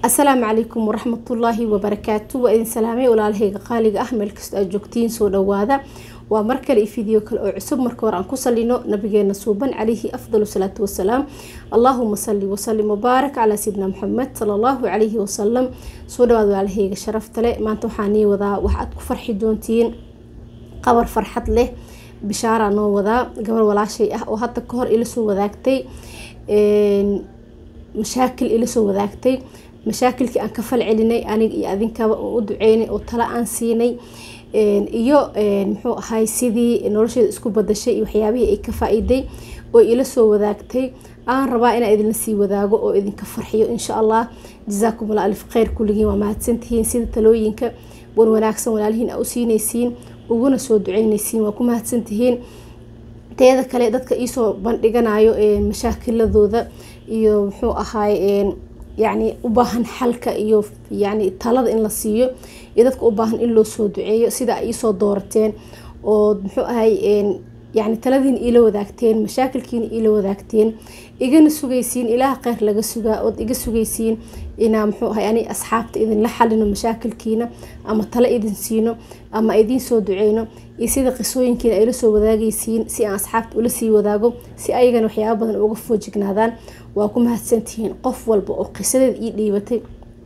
asalaamu calaykum waraxmatullaahi wabarakaatu waa idin salaamay walaalahayga qaaliga ah meel kasta aad joogtiin soo dhawaada waa mar kale video kale oo cusub marka hore aan ku salino nabigeena suuban calayhi afdalu salaatu wasalaam allaahuma salli wasalim wabaarak calaa sayidina maxamed sala allahu calayhi wasalam soo dhawaada walaalahayga sharaftale maanta waxaa nii wadaa wax aad ku farxi doontiin qabar farxad leh bishaaraa noo wadaa gabar walaashay ah oo hadda kahor ila soo wadaagtay mashaakil ila soo wadaagtay mashaakilkii aan ka fal celinay aniga iyo adinkaba oo u duceynay oo tala aan siinay iyo muxuu ahay sidii nolosheeda isku badashay iyo waxyaabihii ay ka faa-iiday oo ila soo wadaagtay aan rabaa inaan idinla sii wadaago oo idinka farxiyo insha allah jazaakum alla alif kheyr kulligiin waa mahadsantihiin sida talooyinka wan wanaagsan walaalihiin aa u siinaysiin uguna soo duceynaysiin waa ku mahadsantihiin teeda kale dadka iisoo bandhiganayo mashaakiladooda iyo muxuu ahaay yacni u baahan xalka iyo yacni talada in la siiyo iyo dadka u baahan in loo soo duceeyo sida ay iisoo doorateen oo muxuu ahay yacni taladiina iila wadaagteen mashaakilkiina iila wadaagteen igana sugaysiin ilaah kheyr laga sugaa ood iga sugaysiin inaa muxuu ahay ani asxaabta idinla xalino mashaakilkiina ama talo idin siino ama idiin soo duceyno iyo sida qisooyinkiina ayla soo wadaagaysiin si aan asxaabta ula sii wadaago si ayagana waxyaaba badan uga foojignaadaan waa ku mahadsantihiin qof walba oo qisadeeda ii dhiibatay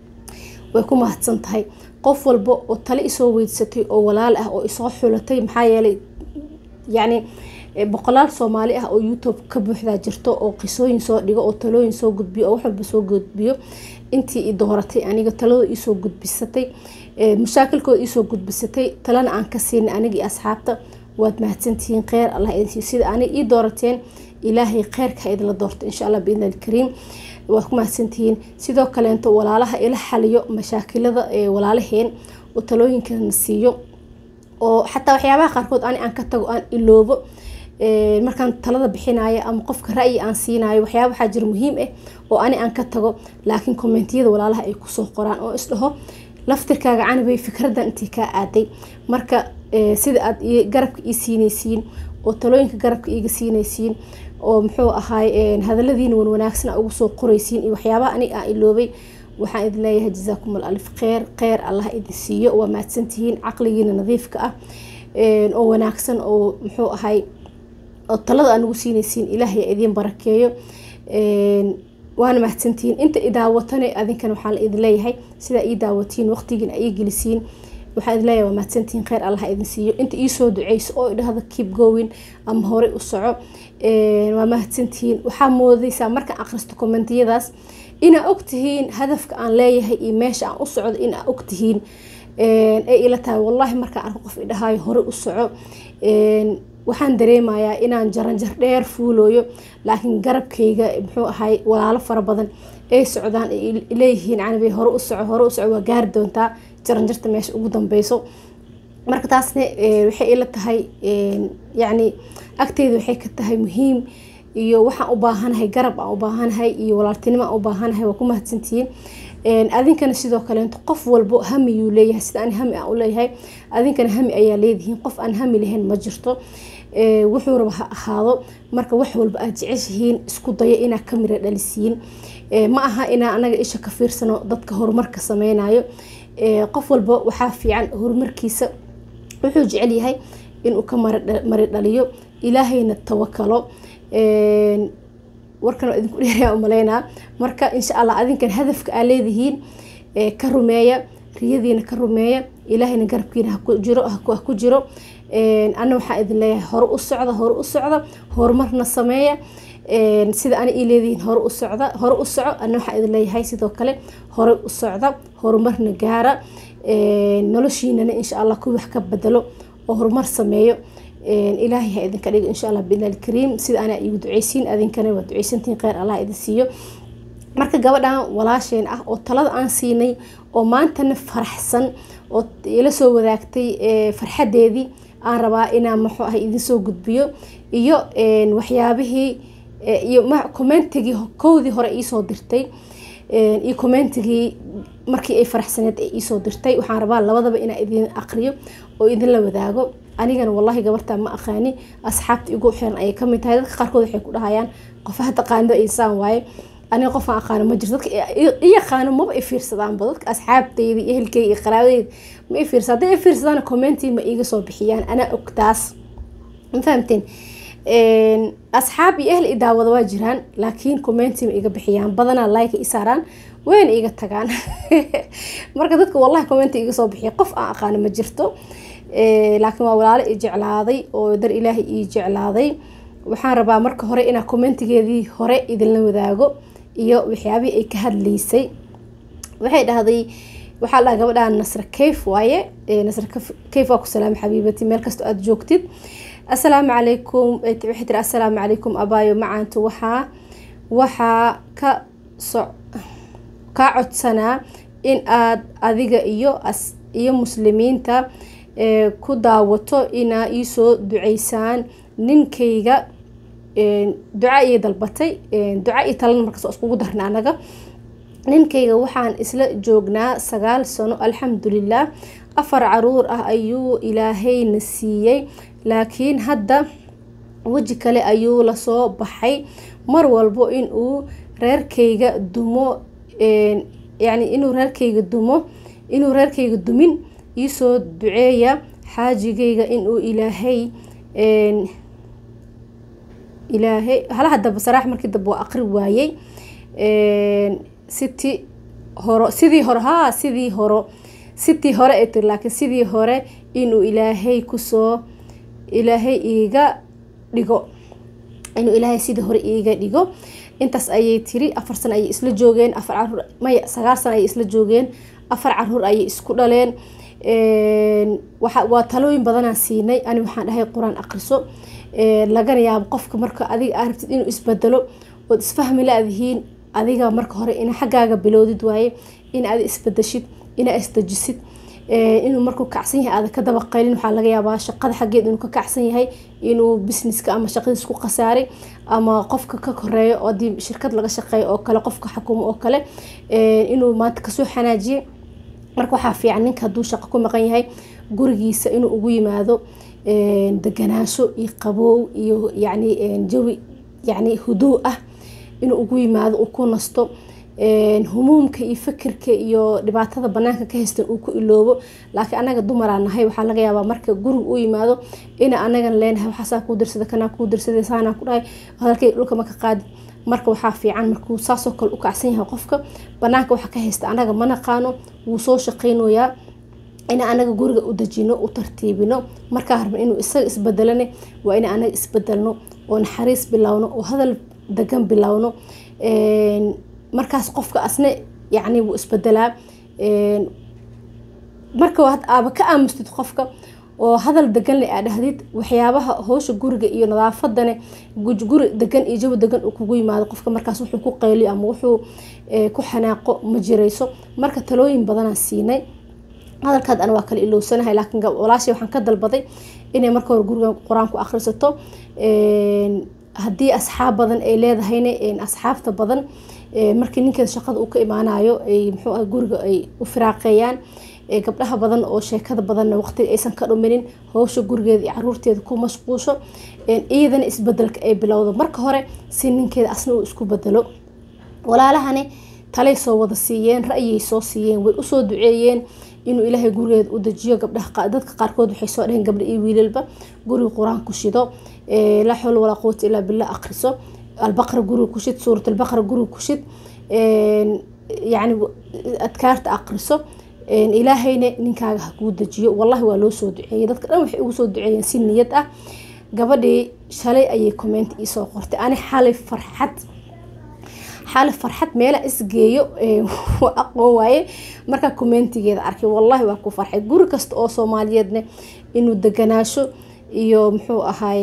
way ku mahadsan tahay qof walba oo tale isoo weydsatay oo walaal ah oo isoo xulatay maxaa yeelay yacni boqolaal soomaali ah oo youtube ka buuxdaa jirto oo qisooyin soo dhigo oo talooyin soo gudbiyo oo wax walba soo gudbiyo intii i dooratay aniga taladooda iisoo gudbisatay mashaakilkooda iisoo gudbisatay talana aan ka siinay aniga iyo asxaabta waad mahadsantihiin kheyr allah idinsiiyo sida aniga ii doorateen ilaahay kheyrka idinla doorto insha allah biidni alkariim waad ku mahadsantihiin sidoo kaleento walaalaha ila xaliyo mashaakilada walaalaheen oo talooyinkana siiyo oo xataa waxyaabaha qaarkood ani aan ka tago aan iloobo markaan talada bixinayo ama qofka ra'yi aan siinayo waxyaaba waxaa jira muhiim ah oo ani aan ka tago laakiin kommentiyada walaalaha ay kusoo qoraan oo isdhaho laftirkaaga canibay fikradan intii kaa aaday marka sida aad garabka ii siinaysiin oo talooyinka garabka iiga siinaysiin oo muxuu ahaay hadaladiina wan wanaagsan ugu soo qoraysiin iyo waxyaabaha aniga aan iloobay waxaan idin leeyahay jazaakum al alif kheyr kheyr allah idin siiyo waa mahadsantihiin caqligiina nadiifka ah oo wanaagsan oo muxuu ahay oo talada aan ugu siinaysiin ilaahay idiin barakeeyo waana mahadsantihiin inta i daawatane adinkana waxaan la idin leeyahay sidaa ii daawatiin waqtigiina ii gelisiin waxaan idin leeyahay waa mahadsantihiin kheyr allah idin siiyo inta iisoo duceyso oo idhahda keep going ama horey u soco waa mahadsantihiin waxaa moodaysaa markaan akhristo kommentiyadaas inaa ogtihiin hadafka aan leeyahay iyo meesha aan u socdo inaa ogtihiin ay ila tahay wallaahi markaan arko qof idhahaayo hore u soco waxaan dareemayaa inaan jaranjar dheer fuulooyo laakiin garabkayga muxuu ahay walaalo fara badan ay socdaan ay leeyihiin canabay hore u soco hore u soco waa gaari doontaa jaranjarta meesha ugu dambeyso marka taasna waxay ila tahay yacni agteyda waxay ka tahay muhiim iyo waxaan u baahanahay garab aan u baahanahay iyo walaaltinimo aan u baahanahay waa ku mahadsantihiin adinkana sidoo kaleento qof walbo hamiyuu leeyahay sida ani hami aan u leeyahay adinkana hami ayaa leedihiin qof aan hami lahayn ma jirto wuxuu raba ha ahaado marka wax walba aad jeceshihiin isku daya inaa ka mira dhalisiin ma aha inaa anaga isha ka fiirsano dadka horumarka sameynayo qof walba waxaa fiican horumarkiisa wuxuu jecel yahay inuu ka mari dhaliyo ilaahayna tawakalo warkan waa idinku dheeraya umaleynaa marka insha allah adinkan hadafka aa leedihiin ka rumeeya riyadiina ka rumeeya ilaahayna garabkiina haku jiro ha ku jiro ana waxaa idin leeyahay hore u socda hore u socda horumarna sameeya sida ana ii leedihiin hore u socda hore u soco ana waxaa idin leeyahay sidoo kale hore u socda horumarna gaara noloshiinana insha allah kuwi wax ka bedelo oo horumar sameeyo ilaahay ha idinka dhigo insha allah biidni alkariim sida anaa igu duceysiin adinkana waa duceysantihiin kheyr allah idin siiyo marka gabadhan walaasheen ah oo talada aan siinay oo maantana faraxsan oo ila soo wadaagtay farxadeedii aan rabaa inaan muxuu ahay idin soo gudbiyo iyo waxyaabihii iyo commentigii kowdii hore iisoo dirtay iyo commentigii markii ay faraxsaneed ay iisoo dirtay waxaan rabaa labadaba inaan idin aqriyo oo idinla wadaago anigana wallahi gabartaa ma aqaani asxaabta igu xiran ayay kamid tahay dadka qaarkood waxay ku dhahayaan qof hadda qaanido insaan waaye aniga qof aan aqaano ma jirto dadka i yaqaano maba i fiirsadaanba dadka asxaabteyda iyo ehelkeyga iyo qaraabadeyda ma i fiirsa hadday i fiirsadaan commentii ma iiga soo bixiyaan anaa og taas ma fahamteen asxaab iyo ehl i daawada waa jiraan laakiin commentii ma iga bixiyaan badanaa like i saaraan wayna iga tagaan marka dadka wallahi commenti iga soo bixiya qof aan aqaano ma jirto laakiin waa walaalo i jeclaaday oo dar ilaahay ii jeclaaday waxaan rabaa marka hore inaa commentigeedii hore idinla wadaago iyo waxyaabihii ay ka hadlaysay waxay dhahday waxaa dhaha gabadhaa nasra kayf waaye nasra kayf waa ku salaama xabiibati meel kastoo aada joogtid assalaamu calaykum waxay tiri assalaamu calaykum abaayo macaantu waxaa waxaa ka so kaa codsanaa in aad adiga iyo iyo muslimiinta ku daawato inaa iisoo duceysaan ninkayga duca iyo dalbatay duca iyo talana markaas waa iskugu darna anaga ninkayga waxaan isla joognaa sagaal sano alxamdulilah afar caruur ah ayuu ilaahayna siiyey laakiin hadda weji kale ayuu lasoo baxay mar walbo inuu reerkayga dumo yani inuu reerkayga dumo inuu reerkayga dumin iisoo duceeya xaajigayga inuu ilaahay ilaahay halaha daba saraax markii dambe waa aqri waayey siti horo sidii hore haa sidii horo sitii hore ay tiri laakiin sidii hore inuu ilaahay kusoo ilaahay iiga dhigo inuu ilaahay sidii hore iiga dhigo intaas ayay tiri afar sano ayay isla joogeen afar caruur maya sagaal sano ayay isla joogeen afar caruur ayay isku dhaleen waa talooyin badanaan siinay ani waxaan dhahay qur-aan aqriso lagana yaabo qofka marka adiga aa rabtid inuu isbedelo ood isfahmi la-dihiin adiga marka hore ina xaggaaga bilowdid waaye in aad isbedeshid inaa isdejisid inuu markuu kacsan yahay aada ka dabaqaylin waxaa laga yaabaa shaqada xaggeed inuu ka kacsan yahay inuu businesska ama shaqadiis ku khasaaray ama qofka ka koreeyo oo hadii shirkad laga shaqeeyo oo kale qofka xukumo oo kale inuu maanta kasoo xanaajiyay marka waxaa fiican ninka hadduu shaqo ku maqan yahay gurigiisa inuu ugu yimaado deganaasho iyo qaboow iyo yani jawi yani huduu ah inuu ugu yimaado uu ku nasto humuumka iyo fikirka iyo dhibaatada banaanka ka haystan uu ku iloobo laakiin anaga dumaraa nahay waxaa laga yaabaa marka guriga u yimaado ina anagan leenahay waxaasaa kuu dirsada kanaa kuu dirsaday saanaa ku dhahay hadalkay dhulka maka qaadi marka waxaa fiican markuu saasoo kale u kacsan yahay qofka banaanka waxa ka haysta anaga ma naqaano wuu soo shaqaynayaa in anaga guriga u dejino u tartiibino markaa rabna inuu isaga isbedelane waa in anaga isbedelno oo naxariis bilowno oo hadal degan bilowno markaas qofka asna yani wuu isbedelaa marka waad aaba ka aamustid qofka oo hadal degan le aa dhahdid waxyaabaha hoosha guriga iyo nadaafadane guri degan iyo jawi degan uu kugu yimaado qofka markaas wuxuu ku qayliyo ama wuxuu ku xanaaqo ma jirayso marka talooyin badanaan siinay hadalkaad ana waa kala ilowsanahay laakiin walaashay waxaan ka dalbaday inay marka hore gurigan qur-aan ku akhrisato haddii asxaab badan ay leedahayna asxaabta badan markii ninkeeda shaqada uu ka imaanayo ay muxuu ah guriga ay u firaaqeeyaan gabdhaha badan oo sheekada badanna waqtiga aysan ka dhuminin howsha gurigeeda iyo caruurteeda ku mashquusho iyadana isbedelka ay bilowdo marka hore si ninkeeda asna uu isku bedelo walaalahani talay soo wada siiyeen ra'yay soo siiyeen way usoo duceeyeen inuu ilaahay gurigeeda u dejiyo gabdhaha dadka qaarkood waxay soo dhaheen gabdha iyo wiilalba guriga qur-aan ku shido laa xawla walaa quwata ilaa billah akhriso albaqra guriga ku shid suurat albaqra guriga ku shid yani adkaarta aqriso ilaahayna ninkaaga ha kuu dejiyo wallahi waa loo soo duceeyey dadka dhan waxay ugu soo duceeyeen si niyad ah gabadhii shalay ayay comment iisoo qortay ani xalay farxad xalay farxad meela isgeeyo aqoon waaye markaa commentigeeda arkay wallahi waa ku farxay guri kasta oo soomaaliyeedne inuu deganaasho iyo muxuu ahaay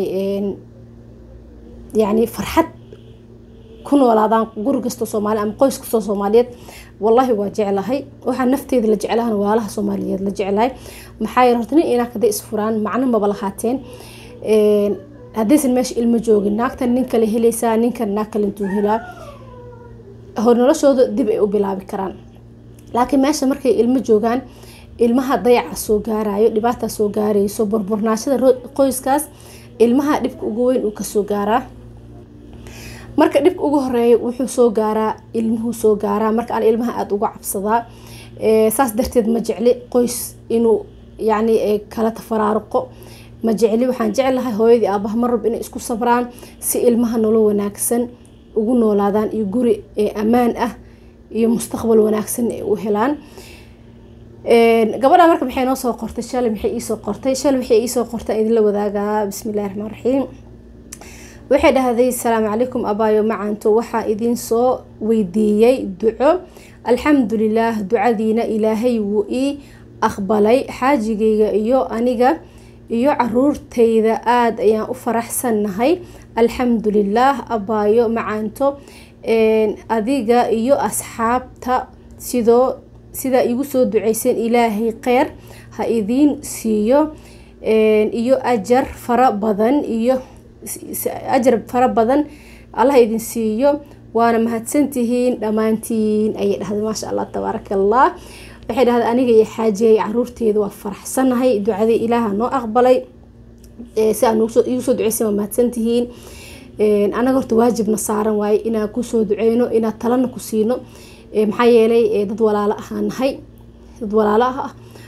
yani farxad ku noolaadaan guri kastoo soomaali ama qoys kastoo soomaaliyeed wallahi waa jeclahay waxaa nafteeda la jeclahan waalaha soomaaliyeed la jeclahay maxaa yeele horta nin inaag hadday isfuraan macno maba lahaateen haddaysan meesha ilmo joogin naagtan nin kale helaysaa ninkan naag kale intuu helaa hor noloshooda dib ay u bilaabi karaan laakiin meesha markay ilmo joogaan ilmaha dayaca soo gaarayo dhibaataa soo gaarayso burburnaashada qoyskaas ilmaha dhibka ugu weyn uu kasoo gaaraa marka dhibka ugu horeeya wuxuu soo gaaraa ilmuhuu soo gaaraa marka aan ilmaha aada uga cabsadaa saas darteed ma jecli qoys inuu yacni kala tafaraaruqo ma jecli waxaan jeclahay hooyadii aabaha mar rab inay isku sabraan si ilmaha nolol wanaagsan ugu noolaadaan iyo guri ammaan ah iyo mustaqbal wanaagsan ay u helaan gabadha marka maxay noo soo qortay shalay maxay iisoo qortay shalay waxay iisoo qortay idinla wadaagaa bismillahi raxmaan raxiim waxay dhahday asalaamu calaykum abaayo macanto waxaa idin soo weydiiyey duco alxamdulilaah ducadiina ilaahay wuu ii aqbalay xaajigayga iyo aniga iyo caruurtayda aada ayaan u faraxsannahay alxamdulilaah abaayo macanto adiga iyo asxaabta sidoo sidaa igu soo duceyseen ilaahay kheyr ha idiin siiyo iyo ajar fara badan iyo ajar fara badan allah idin siiyo waana mahadsantihiin dhammaantiin ayay dhahday maasha allah tabaaraka allah waxay dhahday aniga iyo xaajiyay caruurteeda waa faraxsanahay ducadii ilaaha noo aqbalay si aa igu soo duceysen waa mahadsantihiin anaga horta waajibna saaran waaye inaan kusoo duceyno inaan talana ku siino maxaa yeelay dad walaalo ahaan nahay dad walaalo ah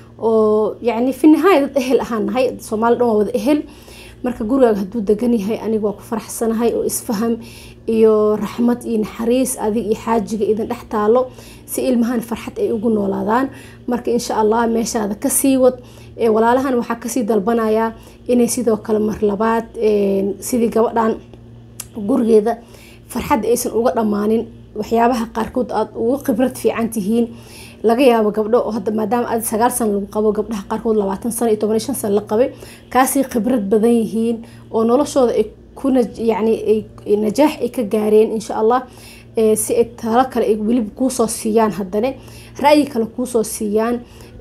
oo yacni fi nihaaya dad ehel ahaan nahay soomaali dhan waa wada ehel marka gurigaaga hadduu degan yahay aniga waa ku faraxsanahay oo isfaham iyo raxmad iyo naxariis adig iyo xaajiga idin dhex taalo si ilmahan farxad ay ugu noolaadaan marka insha allah meeshaada kasii wad walaalahan waxaa kasii dalbanayaa inay sidoo kale mar labaad sidii gabadhan gurigeeda farxadda aysan uga dhammaanin waxyaabaha qaarkood aada ugu khibrad fiican tihiin laga yaabo gabdho oo hadda maadaama aad sagaal san lagu qabo gabdhaha qaarkood labaatan sano iyo toban iyo shan san la qabay kaasii khibrad badan yihiin oo noloshooda ay kuna yacni najaax ay ka gaareen insha allah si ay talo kale ay weliba kuusoo siiyaan haddane ra'yi kale kuusoo siiyaan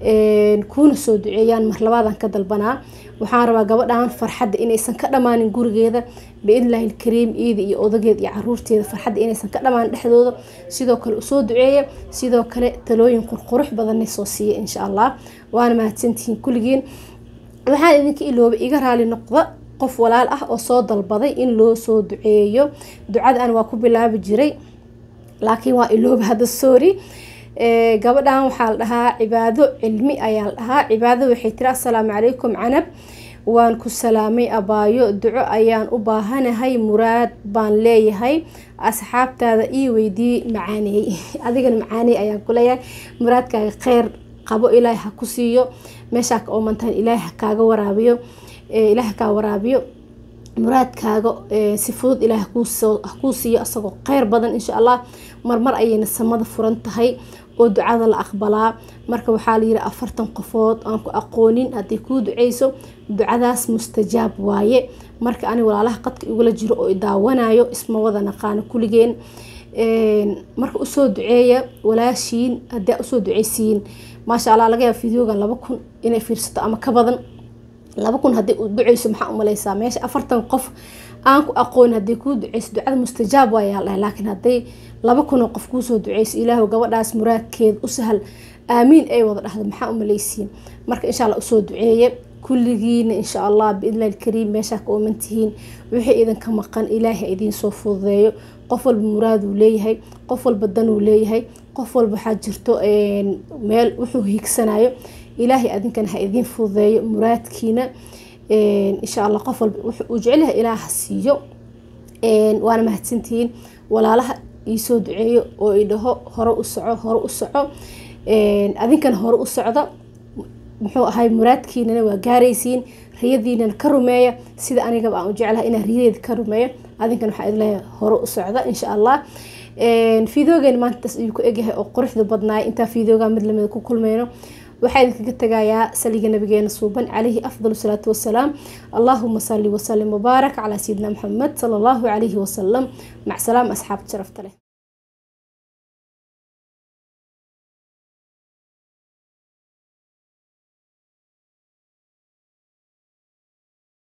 kuuna soo duceeyaan mar labaadan ka dalbanaa waxaan rabaa gabadhan farxadda inaysan ka dhammaanin gurigeeda biidnillahi ilkariim iida iyo odageed iyo caruurteeda farxadda inaysan ka dhammaanin dhexdooda sidoo kale usoo duceeya sidoo kale talooyin qurqurux badanna soo siiya insha allah waana mahadsantihiin kulligiin waxaan idinka iloobay iga raali noqda qof walaal ah oo soo dalbaday in loo soo duceeyo ducada an waa ku bilaabi jiray laakiin waa ilooba hadda sorry gabadhan waxaa la dhahaa cibaado cilmi ayaa la dhahaa cibaado waxay tiri assalaamu calaykum canab waan ku salaamay abaayo duco ayaan u baahanahay muraad baan leeyahay asxaabtaada ii weydii macaaneey adigana macaaneey ayaan ku leeyahay muraadkaaga kheyr qabo ilaahay ha ku siiyo meeshaa ka oomantahan ilaahay ha kaaga waraabiyo ilaahay kaa waraabiyo muraadkaaga si fudud ilaah hakuu siiyo isagoo kheyr badan insha allah marmar ayayna samada furan tahay oo ducada la aqbalaa marka waxaa layiri afartan qofood aan ku aqoonin haddii kuu duceyso ducadaas mustajaab waaye marka ani walaalaha qadka igula jiro oo daawanayo isma wada naqaano kuligeen marka usoo duceeya walaashiin haddii usoo duceysiin maasha allah laga yaaba videogan laba kun inay fiirsato ama ka badan laba kun haddii u duceyso maxaa umaleysaa meesha afartan qof aan ku aqoon haddii kuu duceyso ducada mustajaab waayaa dhahay laakiin hadday laba kunoo qof kuusoo duceyso ilaahu gabadhaas muraadkeed u sahal aamiin ay wada dhahdo maxaa umaleysiin marka insha allah usoo duceeye kulligiina insha allah biidnillahi ilkariim meeshaa ka oomantihiin wixii idinka maqan ilaahay idiin soo fududeeyo qof walba muraaduu leeyahay qof walba danuu leeyahay qof walba waxaa jirto meel wuxuu hiigsanayo ilaahay adinkana ha idiin fududeeyo muraadkiina insha allah qof walba uu jecelyahay ilaah ha siiyo waana mahadsantihiin walaalaha iisoo duceeyo oo idhaho hore u soco hore u soco adinkana hore u socda muxuu ahay muraadkiinana waa gaaraysiin riyadiinana ka rumeeya sida anigaba aan u jeclahay inaan riyadeeda ka rumeeyo adinkana waxaa idleeyahay hore u socda insha allah fideogeena maantaas ayuu ku egyahay oo quruxda badnaay intaa fideoga mid lamida ku kulmeyno waxaa idinkaga tagayaa saliga nabigeena suuban calayhi afdal salaatu wasalaam allaahuma sali wasalim wabaarak calaa sayidina maxamed sala allahu calayhi wasalam mac salaam asxaabta sharafta leh